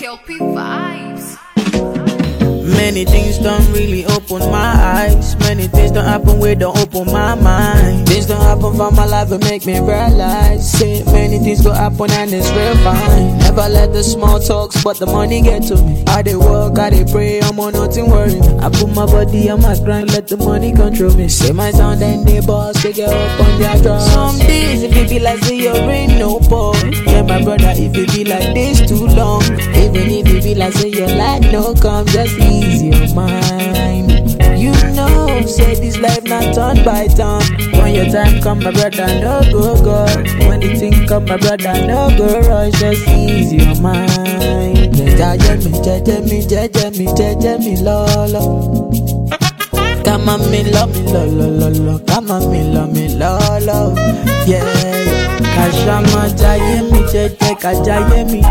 LP vibes. Many things don't really open my eyes. Many things don't happen where don't open my mind. Things don't happen for my life and make me realize. Say many things go happen and it's real fine. Never let the small talks, but the money get to me. I dey work, I dey pray, I'm on nothing worry me. I put my body on my grind, let the money control me. Say my sound and they boss, they get up on their drums. Some days if it be like say you ain't no pause. Yeah, my brother, if it be like this too long. Even if it be like say your light no come, just ease your mind. You know, say this life not turn by turn. When your time come, my brother, no go go. When the thing come, my brother, no go rush. Just ease your mind. Jaja me, jaja me, jaja me, jaja me, lolo. Come on, me love me, lo, lo, lo, lo. Come on, me love me, lo, lo. Yeah, yeah. Kashama jaye mi jeje, kajaye mi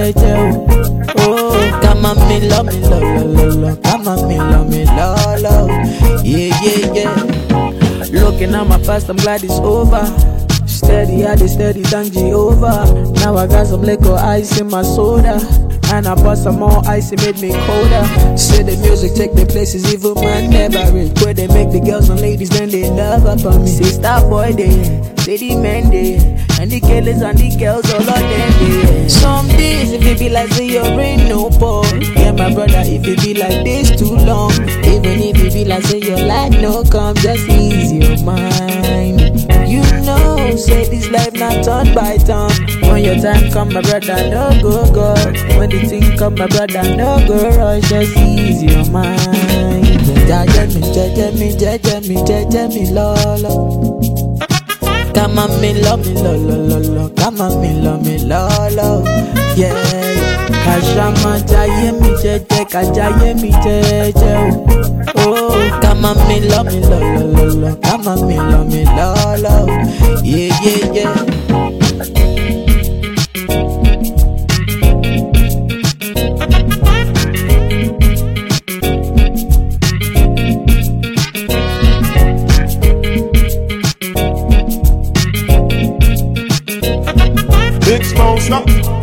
jeje. Oh, oh. come on, me love me, lo, lo, lo, lo. Come on, me love me, lo, lo. Yeah, yeah, yeah. Looking at my past, I'm glad it's over. Steady, I dey steady, thank Jehovah. Now I got some liquor ice in my soda. And I bought some more ice, it made me colder. Say the music take the places even man never reach. Where they make the girls and ladies, then they love up on me. Say star boy they, say the men they, and the killers and the girls all of them they. Some days if it be like say your rain no pause. Yeah, my brother, if it be like this too long. Even if it be like say your light no come, just ease your mind. You know, say this life not turn by turn. When your time come, my brother, no go go. When the thing come, my brother, no go rush. Just ease your mind. Jaja me, jaja me, jaja me, jaja me, lolo. Come on, me love me, lo, lo, lo, lo. Come on, me love me, lolo. Yeah, yeah. Kashama jaye mi jeje, kajaye mi jeje. Oh, oh. come on, me love me, lo, lo, lo, lo. Come on, me love me, lolo. Yeah, yeah, yeah. Big Smoke, stop.